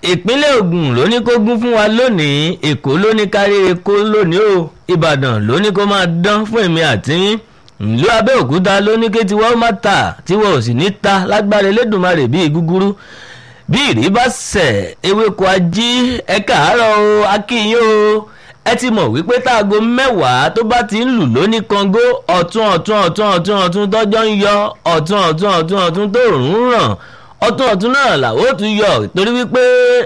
ìpínlẹ̀ Ògùn ló ní kó gún fún wa lónìí Èkó ló ní káríire kó lónìí o Ìbàdàn ló ní kó máa dán fún èmi àti yín ìlú Abẹ́òkúta ló ní kí tiwọn ó má ta tiwọn ò sì ní ta lágbára Elédùmarè bíi gúgúrú bí ìrí bá sẹ̀ ewéko ají ẹ káàárọ̀ o akínyìn o ẹ ti mọ̀ wípé táago mẹ́wàá tó bá ti ń lù lóní Kàngó ọ̀tún ọ̀tún ọ̀tún ọ̀tún ọ̀tún tọ́jọ́ ń yọ ọ̀tún ọ̀tún ọ̀tún ọ̀tún tó rùn ràn ọ̀tún ọ̀tún náà làwọn ò tún yọ torí wípé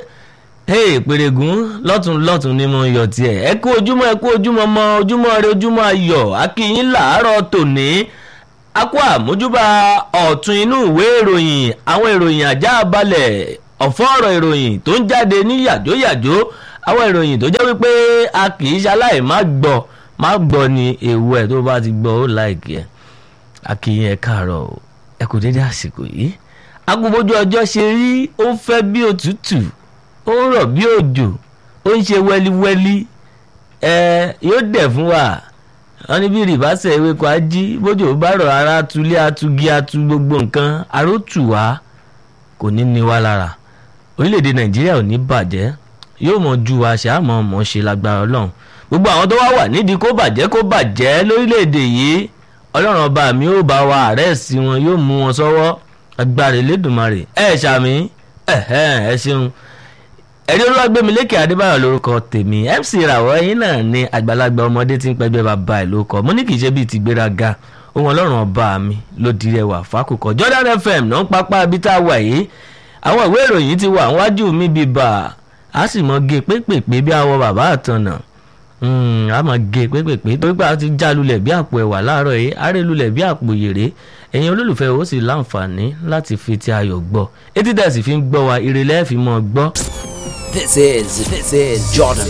pèrègùn lọ́tún lọ́tún ni mo yọ tiẹ̀ ẹ kú ojúmọ́ ẹ kú ojúmọ́ mọ́ ojúmọ́ rẹ ojúmọ́ ayọ̀ akínyìn làárọ̀ tòní a kú àmójúbà ọ̀tún inú ìwé ìròyìn àwọn ìròyìn ajá balẹ̀ ọ̀fọ́ ọ̀rọ̀ ìròyìn tó ń jáde ní yàjóyàjó àwọn ìròyìn tó jẹ́ wípé a kì í ṣaláì má gbọ́ má gbọ́ ni èèwọ̀ ẹ̀ tó bá ti gbọ́ ó láìkí ẹ̀ akínyìn ẹ káàárọ̀ ẹ kú dédé àsìkò yìí agbóbójú ọjọ́ ṣe rí ó ń fẹ́ bí òtútù ó ń rọ̀ bí òjò ó ń ṣe wẹ́líwẹ́lí ẹ yóò dẹ̀ fún wa wọ́n ní bí rìbáṣẹ̀ ewéko ají bójú bá rọ̀ ara tulé atugi atu gbogbo nǹkan arótù wá kò ní ní wá lára orílẹ̀-èdè nàìjíríà ò ní bàjẹ́ yóò mọ̀ ju àṣà àmọ́ mọ̀ ṣe lágbára ọlọ́run gbogbo àwọn tó wá wà nídìí kó bàjẹ́ kó bàjẹ́ lórílẹ̀-èdè yìí ọlọ́run ọba mi ó bá wa àrẹ́ẹ̀sì wọn yóò mú wọn sọ́wọ́ agbára Elédùmarè ẹ ṣàmì ẹ ṣeun ẹ̀rí olúwàgbẹ́milékè adébáyọ̀ lórúkọ tèmi mc ìràwọ̀ ẹ̀yìn náà ni àgbàlagbà ọmọdé tí ń pẹ́gbẹ́ bàbá ẹ̀ ló kọ́ mo ní kì í ṣe bíi ti gbéraga ohun ọlọ́run ọba mi ló di rẹwà fákòkò Jordan FM náà ń pápá ibi tá a wà yìí àwọn ìwé ìròyìn ti wà níwájú mi bíi bà á sì mọ gé pépèpé bí awọ bàbá àtànà a mọ gé pépèpé torí pé a ti já lulẹ̀ bí àpò ẹ̀wà láàárọ̀ yìí aré lulẹ̀ bí àpò yèrè ẹ̀yin olólùfẹ́ ó sì láǹfààní láti fi ti ayọ̀ gbọ́ etí tẹ̀sí fi ń gbọ́ wa ìrẹ̀lẹ̀ fi mọ́ gbọ́. This is this is Jordan